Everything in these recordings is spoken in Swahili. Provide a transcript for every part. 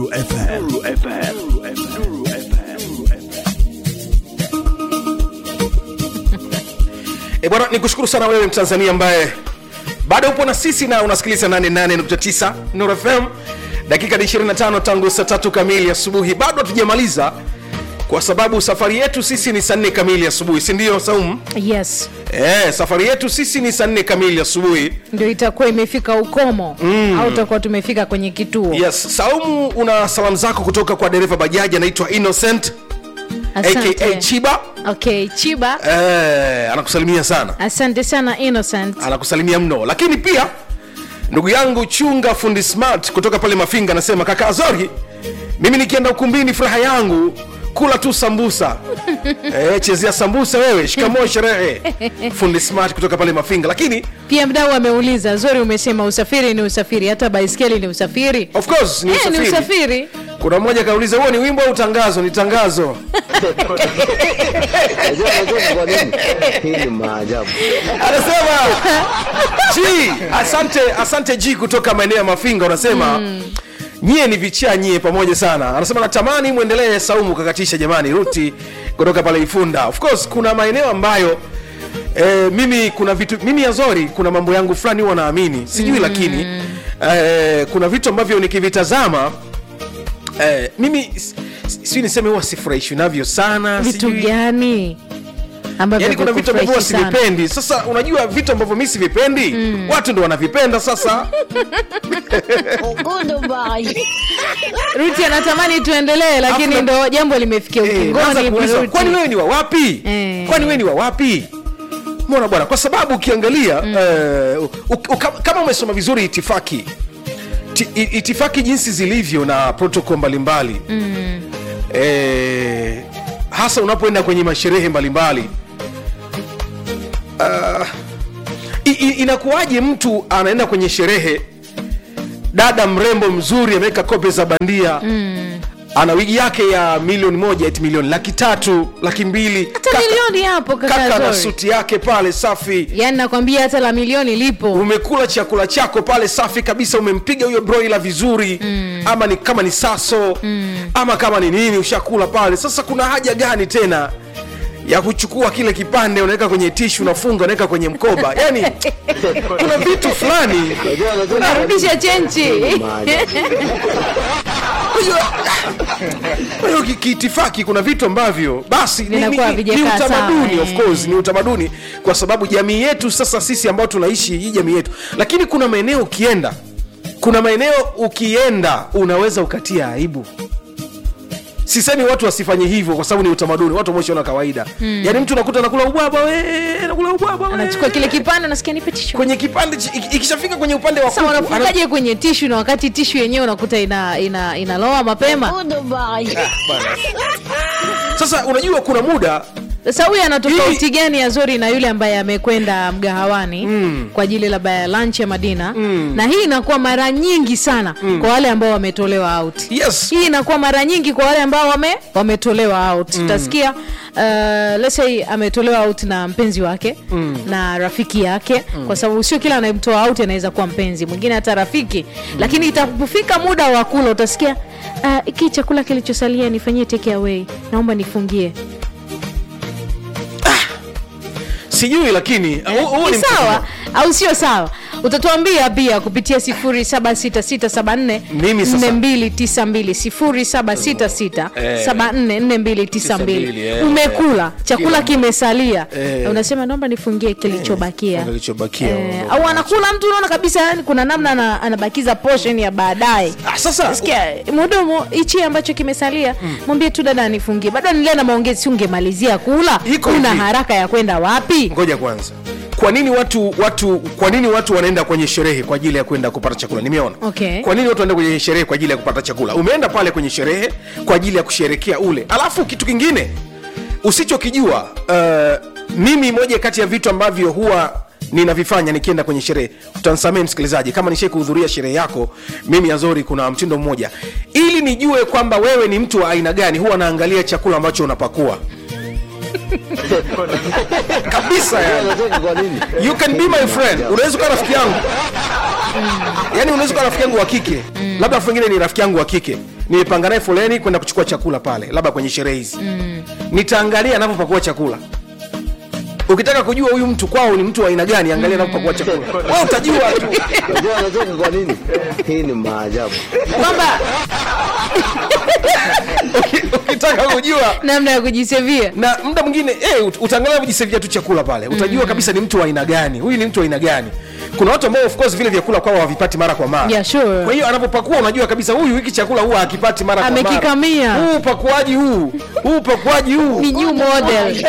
Nuru FM. Nuru FM. Nuru E bwana, nikushukuru sana wewe Mtanzania ambaye bado upo na sisi na unasikiliza 88.9 Nuru FM. Dakika ni 25 tangu saa tatu kamili asubuhi, bado hatujamaliza kwa sababu safari yetu sisi ni saa nne kamili asubuhi, si ndio Saumu? yes Eh, safari yetu sisi ni saa nne kamili asubuhi. ndio itakuwa imefika ukomo mm. au tutakuwa tumefika kwenye kituo Yes, Saumu, una salamu zako kutoka kwa dereva bajaji anaitwa Innocent Asante. aka Chiba. okay chiba Eh, anakusalimia sana. asante sana innocent anakusalimia mno lakini pia ndugu yangu chunga fundi smart kutoka pale mafinga anasema kaka azori mimi nikienda ukumbini furaha yangu kula tu sambusa e, chezea sambusa wewe shikamoo sherehe fundi smart kutoka pale mafinga lakini pia mdau ameuliza zori umesema usafiri ni usafiri hata baiskeli ni usafiri of course ni Eh, usafiri, ni usafiri kuna mmoja kauliza huo ni wimbo au tangazo ni tangazo Unajua unajua kwa nini? Hii ni maajabu. anasema g asante asante g kutoka maeneo ya mafinga unasema mm. nyie ni vichaa nyie pamoja sana anasema natamani mwendelee saumu kakatisha jamani ruti kutoka pale ifunda of course kuna maeneo ambayo E, mimi kuna vitu mimi azori kuna mambo yangu fulani huwa naamini sijui mm. lakini e, kuna vitu ambavyo nikivitazama e, mimi s- s- sijui niseme huwa sifurahishwi navyo sana vitu sijui- gani ambavyo yani kuna vitu ambavyo huwa vikufurahishi sana? sivipendi sasa unajua vitu ambavyo mi sivipendi mm. watu ndo wanavipenda sasa ruti anatamani tuendelee lakini Afu- ndo jambo limefikia Eh, naanza ukingoni kuulizwa, Ruti. kwani wewe ni wa wapi Eh. kwani wewe ni wa wapi mona bwana kwa sababu ukiangalia mm. uh, kama umesoma vizuri itifaki ti, i- itifaki jinsi zilivyo na protocol mbalimbali mm. eh, hasa unapoenda kwenye masherehe mbalimbali uh, i- i- inakuwaje mtu anaenda kwenye sherehe dada mrembo mzuri ameweka kope za bandia mm. ana wigi yake ya milioni moja eti milioni laki tatu laki mbili hata Kaka- milioni hapo kaka na kaka Zori. suti yake pale safi yaani nakwambia hata la milioni lipo umekula chakula chako pale safi kabisa umempiga huyo broila vizuri mm. ama ni kama ni saso mm. ama kama ni nini ushakula pale sasa kuna haja gani tena ya kuchukua kile kipande unaweka kwenye tishu unafunga unaweka kwenye mkoba yani kuna vitu fulani Unajua unajua unarudisha chenchi maajabu. Kwa hiyo ki- kiitifaki kuna vitu ambavyo basi ni, ni, Vinakuwa ni, ni havijakaa utamaduni sawa, of eh. course ni utamaduni kwa sababu jamii yetu sasa sisi ambao tunaishi hii jamii yetu lakini kuna maeneo ukienda kuna maeneo ukienda unaweza ukatia aibu sisemi watu wasifanye hivyo kwa sababu ni utamaduni watu wameshaona kawaida mm. yaani mtu nakuta nakula ubwabwa we nakula ubwabwa we. anachukua kile kipande unasikia nipe tishu kwenye kipande chi- iki- ikishafika kwenye upande wa sasa kuku, ana- wanafungaje kwenye tishu na wakati tishu yenyewe unakuta ina ina inaloa mapema sasa unajua kuna muda sasa huyu ana Hii- tofauti gani ya zori na yule ambaye amekwenda mgahawani mm. kwa ajili labda ya lunch ya madina mm. na hii inakuwa mara nyingi sana mm. kwa wale ambao wametolewa out yes hii inakuwa mara nyingi kwa wale ambao wame, wametolewa out mm. utasikia uh, let's say ametolewa out na mpenzi wake mm. na rafiki yake mm. kwa sababu sio kila anayemtoa out anaweza kuwa mpenzi mwingine hata rafiki mm. lakini itapofika muda wa kula utasikia uh, iki chakula kilichosalia nifanyie take away naomba nifungie sijui lakini huu- huu ni ni sawa mtazamo. au sio sawa utatuambia pia kupitia 076674 Mimi sasa- 4292 Eh. 07444292 eh, umekula chakula Kila- kimesalia Eh. unasema naomba nifungie kilichobakia kilichobakia Eh, au anakula mtu unaona kabisa yani kuna namna ana, anabakiza portion ya baadaye Ah, sasa sikia mhudumu hichi ambacho kimesalia mwambie tu dada anifungie bado nilie na maongezi si ungemalizia kula Iko una hivi. haraka ya kwenda wapi ngoja kwanza kwa nini watu watu kwa nini watu wanaenda kwenye sherehe kwa ajili ya kwenda kupata chakula nimeona Okay. kwa nini watu wanaenda kwenye sherehe kwa ajili ya kupata chakula umeenda pale kwenye sherehe kwa ajili ya kusherekea ule alafu kitu kingine usichokijua uh, mimi moja kati ya vitu ambavyo huwa ninavifanya nikienda kwenye sherehe utansamee msikilizaji kama nishai kuhudhuria sherehe yako mimi azori kuna mtindo mmoja ili nijue kwamba wewe ni mtu wa aina gani huwa naangalia chakula ambacho unapakua kabisa yani. Unajua kwa nini? you can be my friend unaweza kuwa rafiki yangu yani unaweza kuwa rafiki yangu wa kike labda afu wengine ni rafiki yangu wa kike nimepanga naye foleni kwenda kuchukua chakula pale labda kwenye sherehe hizi mm. nitaangalia anavyopakua chakula ukitaka kujua huyu mtu kwao ni mtu wa aina gani angalia anavyopakua chakula wewe utajua tu Unajua anacheka kwa nini? Hii ni maajabu. kwamba Uki- ukitaka kujua namna ya kujisevia na muda mwingine eh, ut- utaangalia kujisevia tu chakula pale utajua mm. kabisa ni mtu wa aina gani huyu ni mtu wa aina gani kuna watu ambao of course vile vyakula kwao havipati mara kwa mara Yeah, sure. kwa hiyo anapopakua unajua kabisa huyu hiki chakula huwa hakipati mara kwa mara Amekikamia. huu upakuaji huu huu upakuaji huu ni new model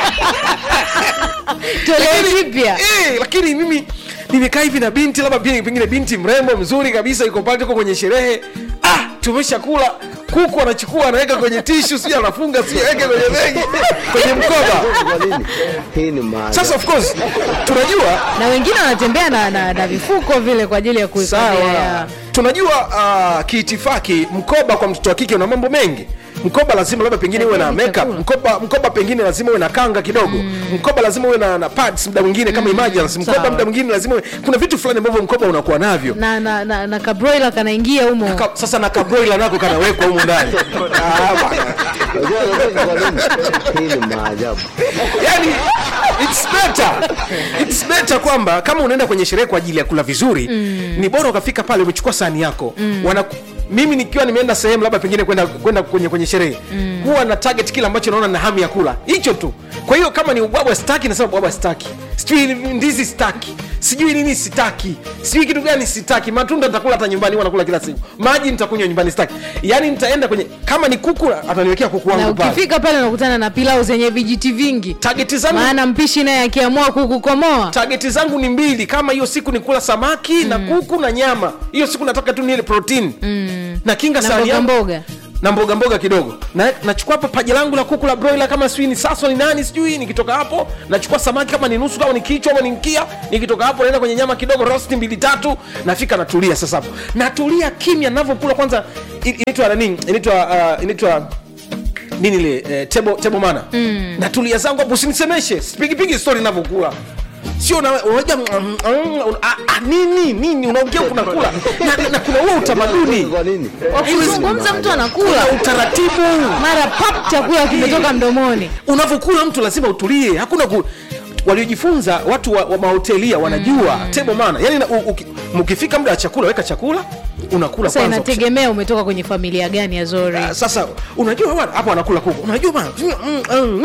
toleo jipya eh, lakini mimi nimekaa hivi na binti labda pia pengine binti mrembo mzuri kabisa yuko pale tuko kwenye sherehe ah tumeshakula kuku anachukua anaweka kwenye tishu sio anafunga sio aweke kwenye begi kwenye mkoba Unajua kwa nini? Hii ni maajabu. sasa of course tunajua na wengine wanatembea na, na, na vifuko vile kwa ajili ya kuhifadhia sawa ya- tunajua uh, kiitifaki mkoba kwa mtoto wa kike una mambo mengi mkoba lazima labda pengine uwe na Lakini makeup chakula. mkoba mkoba pengine lazima uwe na kanga kidogo mkoba lazima uwe na, na pads muda mwingine kama emergency mkoba sawa. muda mwingine lazima uwe, kuna vitu fulani ambavyo mkoba unakuwa navyo na na, na, na kabroila kanaingia humo Ka, sasa na kabroila nako kanawekwa humu ndani Ah, bwana. Unajua anacheka kwa nini? Hii ni maajabu. yani it's better it's better kwamba kama unaenda kwenye sherehe kwa ajili ya kula vizuri mm. ni bora ukafika pale umechukua sahani yako mm. wana mimi nikiwa nimeenda sehemu labda pengine kwenda kwenda kwenye kwenye sherehe mm. huwa na target kile ambacho naona na hamu ya kula hicho tu kwa hiyo kama ni ubwabwa staki nasema ubwabwa staki sijui ndizi staki sijui nini sitaki sijui kitu gani sitaki matunda nitakula hata nyumbani huwa nakula kila siku maji nitakunywa nyumbani sitaki yaani nitaenda kwenye kama ni kuku ataniwekea kuku na wangu pale ukifika pale unakutana na pilau zenye vijiti vingi tageti zangu maana mpishi naye akiamua kukukomoa tageti zangu ni mbili kama hiyo siku ni kula samaki mm. na kuku na nyama hiyo siku nataka tu nile protein mm. na kinga na sahani mboga yangu mboga na mboga mboga kidogo na nachukua hapa paja langu la kuku la broiler kama sijui ni saso ni nani sijui nikitoka hapo nachukua samaki kama ni nusu kama ni kichwa ama ni mkia nikitoka hapo naenda kwenye nyama kidogo rosti mbili tatu nafika natulia sasa hapo natulia kimya navyokula kwanza i- inaitwa nani inaitwa uh, inaitwa nini ile eh, tebo, tebo mana mm. natulia zangu hapo usinisemeshe sipigipigi stori navyokula sio na- unajua mm, mm, mm, ah, ah, nini nini unaongea kunakula na, na kuna huo utamaduni Kwa nini? wakizungumza mtu anakula kuna utaratibu mara pap chakula kimetoka mdomoni unavyokula mtu lazima utulie hakuna ku waliojifunza watu wa, wa mahotelia wanajua mm. tebo mana yani na- u- uki- mkifika muda wa chakula weka chakula unakula sasa kwanza inategemea umetoka kwenye familia gani ya zori Ah, sasa unajua bwana hapo anakula kuku unajua bwana mm, mm, mm, mm,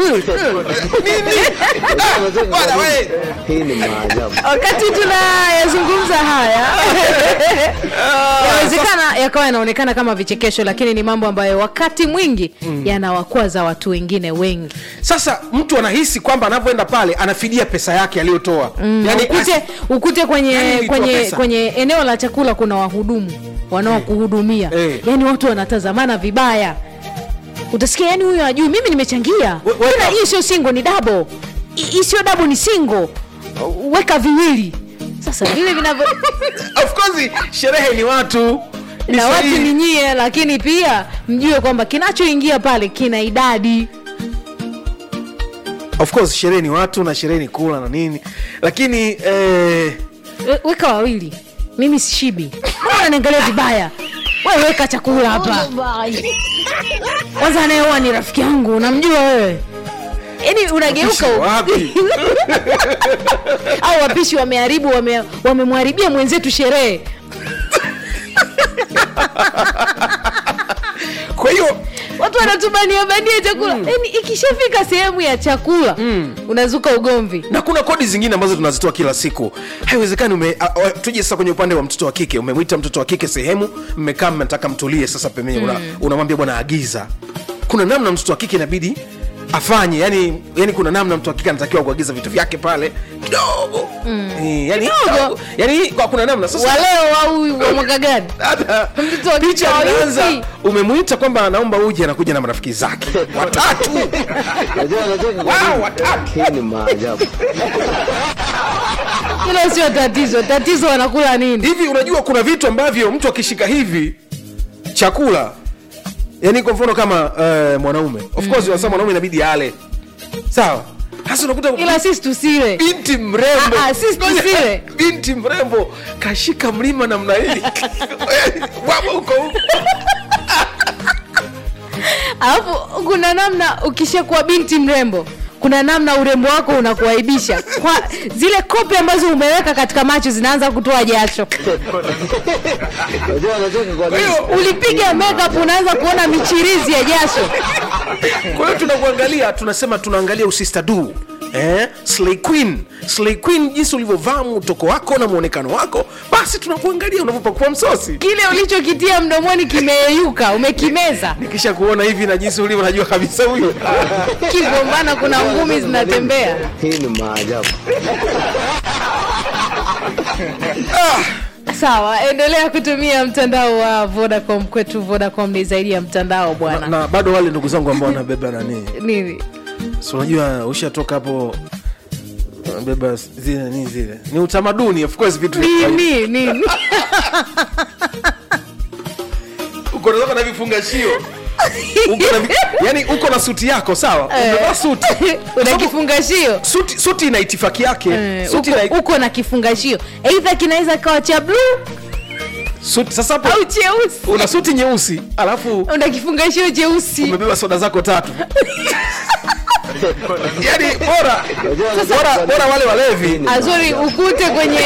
nini Ah, Unajua bwana, kwa nini? we. Hii ni maajabu. wakati tunayazungumza haya yawezekana yakawa yanaonekana kama vichekesho lakini ni mambo ambayo wakati mwingi yanawakwaza watu wengine wengi sasa mtu anahisi kwamba anavyoenda pale anafidia pesa yake aliyotoa mm. yani, ukute, ukute kwenye Yani ilitoa kwenye pesa. kwenye eneo la chakula kuna wahudumu wanaokuhudumia Eh. yani watu wanatazamana vibaya utasikia yani huyo ajui mimi nimechangia We- weka- Tena hii sio singo ni dabo hii sio dabo ni singo weka viwili sasa vile vinavyo of course sherehe ni watu ni na watu sahihi. ni nyie lakini pia mjue kwamba kinachoingia pale kina idadi of course sherehe ni watu na sherehe ni kula na nini lakini eh, We- weka wawili mimi sishibi mbona unaniangalia vibaya wewe weka chakula hapa kwanza anayeoa ni rafiki yangu unamjua wewe yaani unageuka u- wapi? au wapishi wameharibu wame- wamemharibia mwenzetu sherehe kwa hiyo watu wanatubania bania chakula yaani ikishafika sehemu ya chakula unazuka ugomvi na kuna kodi zingine ambazo tunazitoa kila siku haiwezekani ume, a- a- tuje sasa kwenye upande wa mtoto wa kike umemwita mtoto wa kike sehemu mmekaa mnataka mtulie sasa pembeni una- unamwambia bwana agiza kuna namna mtoto wa kike inabidi afanye yani, yani kuna namna mtu wa kike anatakiwa kuagiza vitu vyake pale kidogo Eh, yani, Kidogo? yani kwa kuna namna sasa waleo au wa mwaka gani hata Mtoto wa kike picha wa inaanza yupi? umemwita kwamba anaomba uje anakuja na marafiki zake watatu Unajua anacheka kwa Wow, nini? watatu. Hii ni maajabu. hilo sio tatizo tatizo wanakula nini hivi unajua kuna vitu ambavyo mtu akishika hivi chakula yani kwa mfano kama uh, mwanaume of course mm. mwanaume inabidi ale sawa hasa unakuta ila sisi tusile binti mrembo Ah, ah, sisi tusile. binti mrembo kashika mlima namna hii baba uko huko alafu kuna namna ukishakuwa binti mrembo kuna namna urembo wako unakuaibisha kwa zile kopi ambazo umeweka katika macho zinaanza kutoa jasho Unajua anacheka kwa nini? ulipiga makeup unaanza kuona michirizi ya jasho kwa hiyo tunakuangalia tunasema tunaangalia usista du Eh, Slay Queen Slay Queen jinsi ulivyovaa mtoko wako na muonekano wako basi tunakuangalia unavyopakua msosi kile ulichokitia mdomoni kimeyeyuka umekimeza nikisha kuona hivi na jinsi ulivyo najua kabisa huyu kigombana kuna ngumi zinatembea Hii ni maajabu. sawa endelea kutumia mtandao wa vodacom kwetu vodacom ni zaidi ya mtandao na, bwana na bado wale ndugu zangu ambao wanabeba nani nini si unajua ushatoka hapo beba zile nini zile ni utamaduni of course vitu nini nini uko na na vifungashio uko na vi- yani uko na suti yako sawa umevaa suti una kifungashio suti, suti ina itifaki yake Eh, suti uko, ina, uko na kifungashio eidha kinaweza kawa cha bluu suti, sasa hapo au cheusi una suti nyeusi alafu una kifungashio cheusi umebeba soda zako tatu yani bora Unajua anacheka bora, kwa bora nini? wale walevi azuri ukute kwenye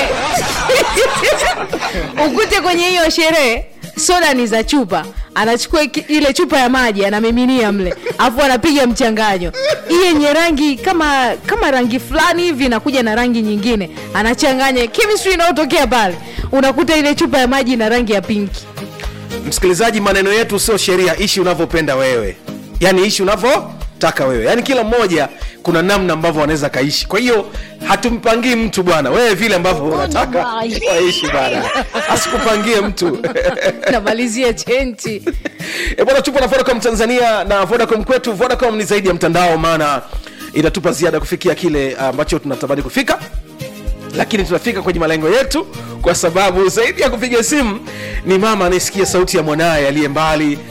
ukute kwenye hiyo sherehe soda ni za chupa anachukua ki- ile chupa ya maji anamiminia mle afu anapiga mchanganyo hii yenye rangi kama kama rangi fulani hivi inakuja na rangi nyingine anachanganya chemistry inayotokea pale unakuta ile chupa ya maji ina rangi ya pinki msikilizaji maneno yetu sio sheria ishi unavyopenda wewe yaani ishi unavyotaka wewe yaani kila mmoja kuna namna ambavyo wanaweza kaishi kwa hiyo hatumpangii mtu bwana wewe vile ambavyo unataka waishi bana asikupangie mtu namalizia chenchi e bwana tupo na vodacom tanzania na vodacom kwetu vodacom ni zaidi ya mtandao maana inatupa ziada kufikia kile ambacho tunatamani kufika lakini tunafika kwenye malengo yetu kwa sababu zaidi ya kupiga simu ni mama anayesikia sauti ya mwanaye aliye mbali